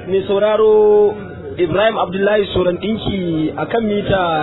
mai sauraro Ibrahim Abdullahi Soran ɗinki a kan mita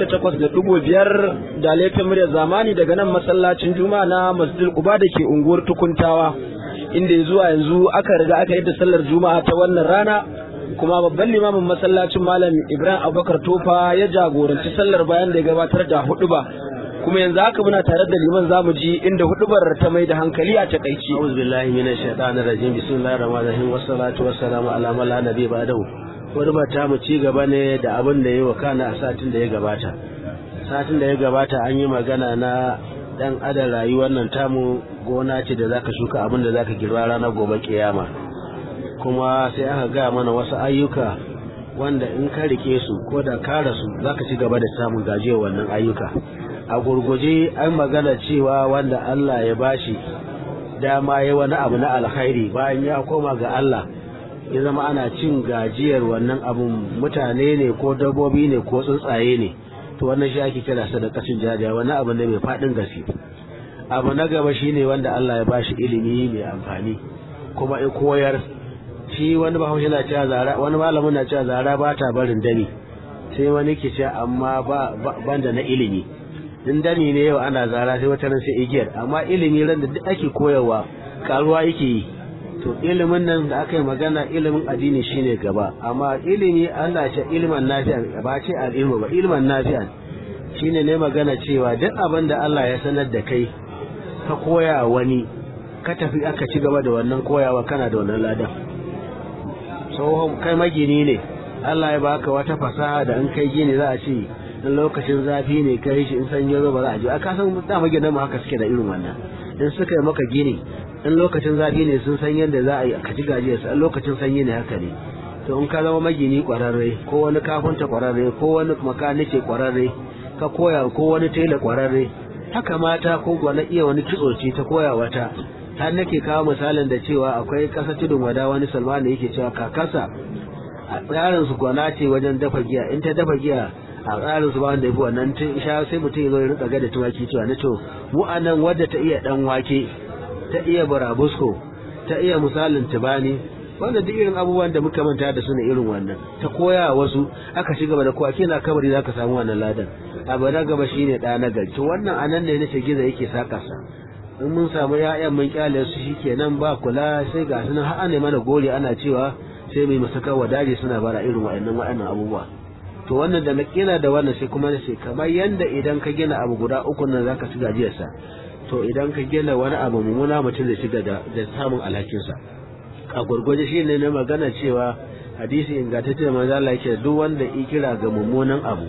88.5 da laifin murya zamani daga nan masallacin Juma'a na Masjidil Quba da ke unguwar Tukuntawa inda ya zuwa yanzu aka riga aka yi da sallar Juma'a ta wannan rana kuma babban limamin masallacin Malam Ibrahim Abubakar Tofa ya jagoranci sallar bayan da ya gabatar da huɗuba. kuma yanzu haka muna tare da liman zamu ji inda hudubar ta mai da hankali a takaici a'udhu billahi minash shaitanir rajim bismillahir rahmanir rahim wassalatu wassalamu ala man la nabiy ba'dahu hudubar ta mu ci gaba ne da abin da yayi wa kana a satin da ya gabata satin da ya gabata an yi magana na dan adam rayuwar nan tamu gona ce da zaka shuka abin da zaka girba ranar gobe kiyama kuma sai aka ga mana wasu ayyuka wanda in ka rike su ko da ka rasu zaka ci gaba da samun gajiyar wannan ayyuka a gurguje an magana cewa wanda Allah ya bashi dama ya wani abu na alkhairi bayan ya koma ga Allah ya zama ana cin gajiyar wannan abun mutane ne ko dabbobi ne ko tsuntsaye ne to wannan shi ake kira sadakacin jaja wani abu ne mai faɗin gaske abu na gaba shine wanda Allah ya bashi ilimi mai amfani kuma ya koyar shi wani bahaushe na cewa zara wani malamin na cewa zara ba ta barin dani sai wani ke cewa amma ba banda na ilimi in dani ne yau ana zara sai wata ran sai igiyar amma ilimi ran da duk ake koyarwa karuwa yake yi to ilimin nan da aka yi magana ilimin addini shine gaba amma ilimi Allah ce ilimin nafi'an ba ce al'ilmu ba ilimin nafi'an shine ne magana cewa duk abin da Allah ya sanar da kai ka koya wani ka tafi aka ci gaba da wannan koyawa kana da wannan ladan so kai magini ne Allah ya baka wata fasaha da in kai gini za a ce in lokacin zafi ne kai shi in sanyi zo ba za a ji a kasan da maginan mu haka suke da irin wannan in suka yi maka gini in lokacin zafi ne sun san yadda za a yi ka ci gajiyarsa in lokacin sanyi ne haka ne to in ka zama magini kwararre ko wani kafinta kwararre ko wani makanike kwararre ka koya ko wani tela kwararre haka mata ko gwana iya wani kitso ce ta koya wata har nake kawo misalin da cewa akwai kasa tudun wada wani salman da yake cewa kakarsa a tsarin su gwana ce wajen dafa giya in ta dafa giya a tsarin su ba wanda ya fi wannan sha sai mutum ya zo ya rika ga da tumaki cewa na to mu anan wadda ta iya dan wake ta iya burabusko ta iya misalin tubani wanda duk irin abubuwan da muka manta da su ne irin wannan ta koya wasu aka ci gaba da kowa kina kabari zaka samu wannan ladan abu na gaba shine da na gari to wannan anan ne nace giza yake saka sa in mun samu ya'yan mun kyale su shikenan ba kula sai ga sunan har ana mana gori ana cewa sai mai masaka wadaje suna bara irin wa'annan wa'annan abubuwa to wannan da na kila da wannan sai kuma na ce kamar yanda idan ka gina abu guda uku nan zaka ci gajiyarsa to idan ka gina wani abu mummuna mutum zai shiga da da samun alhakinsa a gurguje shi ne na magana cewa hadisi ingantacce da manzo Allah yake duk wanda ya kira ga mummunan abu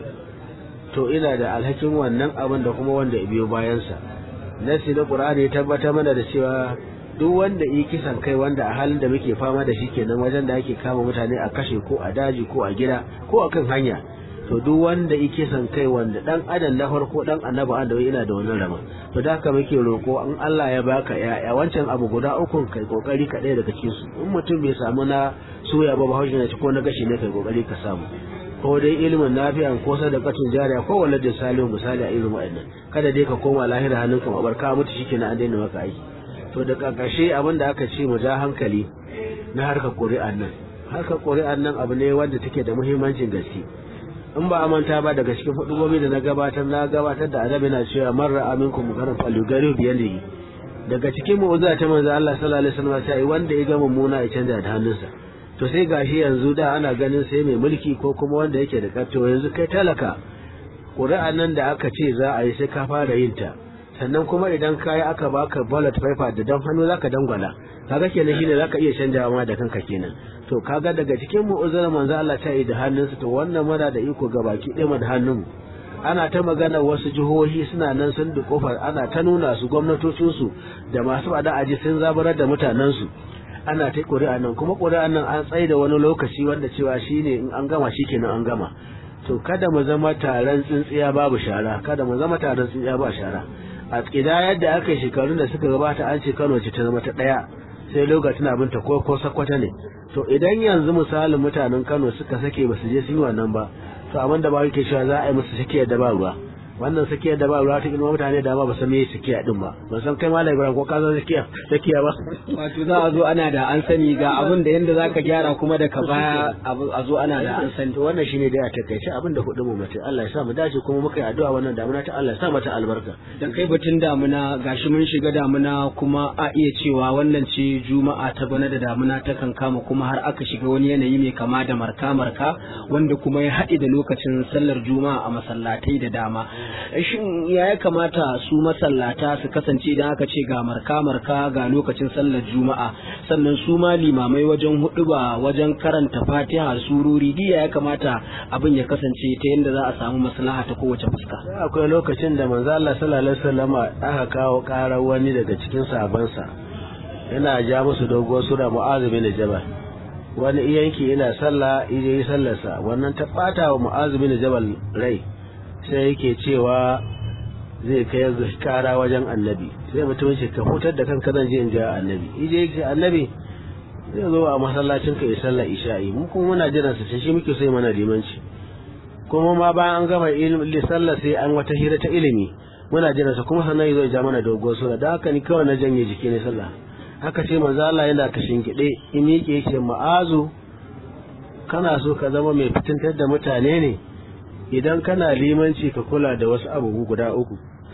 to ina da alhakin wannan abin da kuma wanda ya biyo bayansa nasi na qur'ani ya tabbatar mana da cewa duk wanda yi kisan kai wanda a halin da muke fama da shi kenan wajen da ake kama mutane a kashe ko a daji ko a gida ko a kan hanya to duk wanda yi kisan kai wanda dan adam na farko dan annabi adam ina da wannan rama to da haka muke roko an Allah ya baka ya wancan abu guda uku kai kokari ka ɗaya daga cikin su in mutum bai samu na soya ba bahaushe na ci ko na gashi ne kai kokari ka samu ko dai ilimin nafi'an ko sadaqatun jariya ko waladin salihu misali a irin wa'annan kada dai ka koma lahira hannunka mabarka mutu shikenan an daina maka aiki to da ƙarƙashe abin da aka ce mu ja hankali na harkar ƙuri'an nan harkar ƙuri'an nan abu ne wanda take da muhimmancin gaske in ba a manta ba daga cikin hudubobi da na gabatar na gabatar da adabi na cewa man ra'a minkum munkaran falyughayyirhu bi yadihi daga cikin mu'jiza ta manzo Allah sallallahu alaihi wasallam sai wanda ya ga mummuna ya canja da hannunsa to sai gashi yanzu da ana ganin sai mai mulki ko kuma wanda yake da karto yanzu kai talaka ƙuri'an nan da aka ce za a yi sai ka fara yin ta sannan kuma idan kayi aka baka ballot paper da dan hannu zaka dangwala kaga kenan shine zaka iya canjawa ma da kanka kenan to kaga daga cikin mu'uzzar manzo Allah ta yi da hannunsa to wannan muna da iko ga baki ɗaya da hannun ana ta magana wasu jihohi suna nan sun da kofar ana ta nuna su gwamnatocin su da masu bada aji sun zabarar da mutanen su ana ta ƙuri'a nan kuma ƙuri'a nan an tsaye da wani lokaci wanda cewa shine in an gama shikenan an gama to kada mu zama taron tsintsiya babu shara kada mu zama taron tsintsiya ba shara a tsida yadda aka yi shekarun da suka gabata an ce Kano ce ta zama ta ɗaya sai lokacin abin ta ko ko sakwata ne to idan yanzu misalin mutanen Kano suka sake ba su je sun yi wannan ba to abin da ba yake cewa za a yi musu sake da ba ruwa wannan sakiya da ba ruwa ta ilma mutane da ma ba san me sakiya din ba ban san kai malam Ibrahim ko ka san sakiya sakiya ba wato za a zo ana da an sani ga abin da yanda zaka gyara kuma da ka baya a zo ana da an sani to wannan shine dai a takaice abin da hudu mu mace Allah ya sa mu dace kuma muka yi addu'a wannan damuna ta Allah ya sa mata albarka dan kai batun damuna gashi mun shiga damuna kuma a iya cewa wannan ce juma'a ta bana da damuna ta kan kama kuma har aka shiga wani yanayi mai kama da marka marka wanda kuma ya haɗe da lokacin sallar juma'a a masallatai da dama shin ya ya kamata su masallata su kasance idan aka ce ga marka marka ga lokacin sallar juma'a sannan su ma limamai wajen hudu ba wajen karanta fatiha sururi diya ya kamata abin ya kasance ta yadda za a samu maslaha ta kowace fuska akwai lokacin da manzo Allah sallallahu alaihi wasallam aka kawo karar wani daga cikin sahabbansa yana ja musu doguwar sura mu'adh bin jabal wani iyanki ina sallah ije yi sallarsa wannan ta bata wa mu'adh bin jabal rai sai yake cewa zai kai kara wajen annabi sai mutum ce ka hutar da kanka zan je in ja annabi ije yake annabi zai zo a masallacin ka ya sallar isha'i mu kuma muna jiran sa shi muke so mana limanci kuma ma bayan an gama ilmi sallar sai an wata hira ta ilimi muna jiran sa kuma sannan zai ja mana dogon sura da haka ni kawai na janye jiki ne sallah haka ce manzo Allah yana kashin gide in yake yake ma'azu kana so ka zama mai fitintar da mutane ne idan kana limanci ka kula da wasu abubuwa guda uku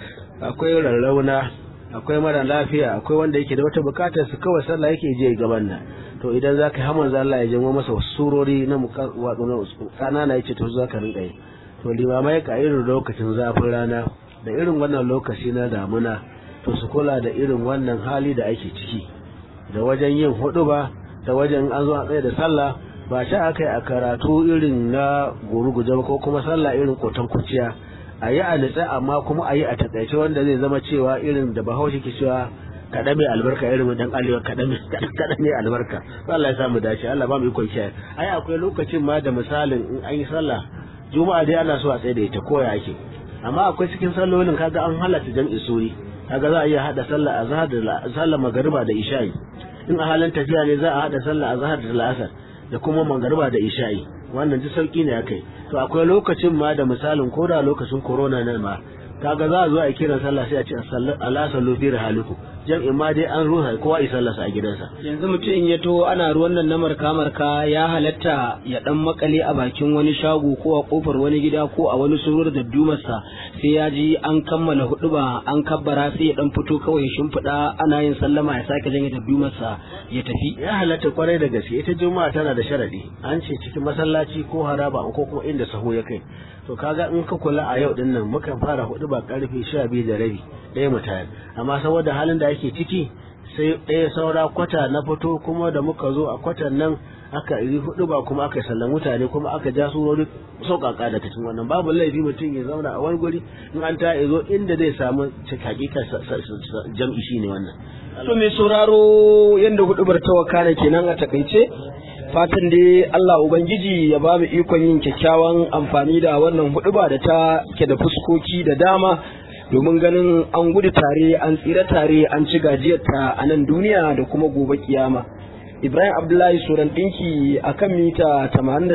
akwai rarrauna akwai mara lafiya akwai wanda yake da wata bukatar su kawai sallah yake je gaban nan to idan za ka hamar Allah ya janwo masa wasu surori na watsu na kanana yace to za ka rinka yi to limamai ka irin lokacin zafin rana da irin wannan lokaci na damuna to su kula da irin wannan hali da ake ciki da wajen yin hudu ba da wajen an zo a tsaye da sallah ba shi aka yi a karatu irin na guruguje ba ko kuma sallah irin kotan kuciya a yi a nitsa amma kuma a yi a takaice wanda zai zama cewa irin da bahaushe ke cewa kaɗa mai albarka irin dan alewa kaɗa mai albarka Allah ya samu dace Allah ba mu ikon kiyaye ai akwai lokacin ma da misalin in an yi sallah juma'a dai ana so a tsaye da ita koya ake amma akwai cikin sallolin kaga an halatta jam'i suri kaga za a iya hada sallah azhar da sallah magariba da isha'i in a halin tafiya ne za a hada sallah azhar da al'asar da kuma magariba da isha'i wannan ji sauki ne akai to akwai lokacin ma da misalin ko da lokacin corona nan ma kaga za a zo a kiran sallah sai a ce ala sallu fi rahaliku jam'in ma dai an ruha kowa ya sallasa a gidansa yanzu mutum in ya to ana ruwan nan na marka marka ya halatta ya dan makale a bakin wani shago ko a kofar wani gida ko a wani surur da dumarsa sai ya ji an kammala hudu ba an kabbara sai ya dan fito kawai ya shimfiɗa ana yin sallama ya sake janye da dumarsa ya tafi ya halatta kwarai da gaske ita juma'a tana da sharadi an ce cikin masallaci ko haraba ko kuma inda sahu ya kai to kaga in ka kula a yau din nan mukan fara hudu ba karfe sha biyu da rabi ɗaya mu tayar amma saboda halin da ake ciki sai ɗaya saura kwata na fito kuma da muka zo a kwatan nan aka yi hudu ba kuma aka sallan mutane kuma aka ja surori sauƙaƙa daga cikin wannan babu laifi mutum ya zauna a wani guri in an ta zo inda zai samu hakika jam'i shine wannan to mai sauraro yanda hudubar ta wakana kenan a takaice fatan dai Allah Ubangiji ya ba mu ikon yin kyakkyawan amfani da wannan huduba da ta ke da fuskoki da dama domin ganin an gudu tare an tsira tare an ci gajiyarta a nan duniya da kuma gobe kiyama Ibrahim Abdullahi Suran ɗinki a kan mita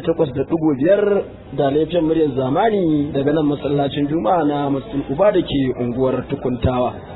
88.5 da laifin muryar zamani daga nan masallacin Juma'a na Masjid Uba da ke unguwar Tukuntawa.